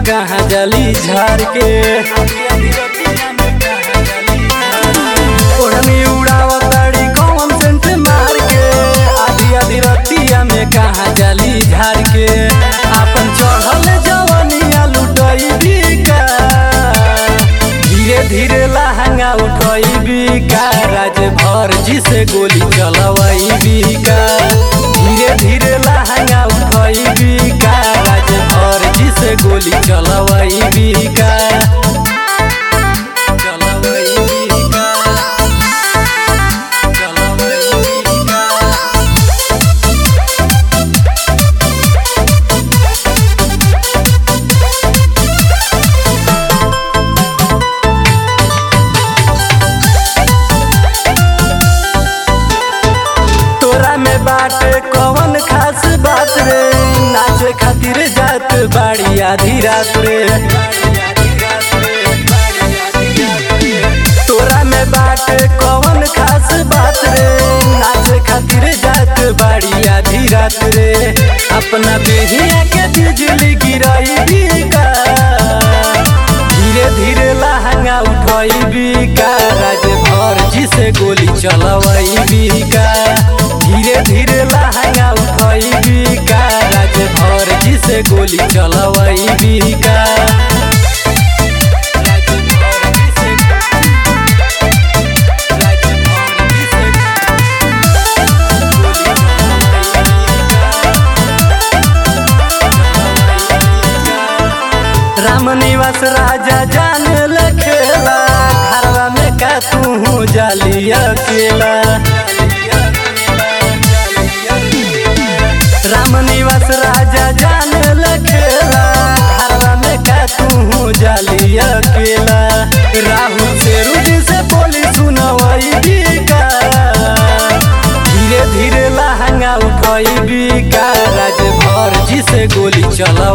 कहाँ जली झार के ओढ़नी उड़ावताड़ी कौन सेंट मार के आधी आधी रतिया में कहाँ जली झार के अपन चढ़ल जवनिया लुटई बिका धीरे धीरे लहंगा उठई बिका राज भर जी से गोली चलवई बिका धीरे धीरे लहंगा उठई बिका राज भर जी से गोली चलवई बिका चलवई बिका चलवई बिका तोरा में बाटे कौन खास बात रे नाचे खातिर जात बाड़ी आधी रात रे तोरा में बाटे कौन खास बात रे नाचे खातिर जात बाड़ी आधी रात रे अपना बेहिया के बिजली गिराई बिका धीरे धीरे लहंगा उठई बिका राज भर जी से गोली चलवई बिका धीरे धीरे लहंगा उठई बिका राज भर जी से गोली चलवई बिका राज भर जी से राज भर जी से गोली राम निवास राजा जान लखेला घरवा में का तू जाली अकेला राम निवास राजा जान लखेला घरवा में का तू जाली अकेला राहुल से रुदी से बोली सुनवई बिका धीरे धीरे लहंगा उठई बिका राज भर जी से गोली चल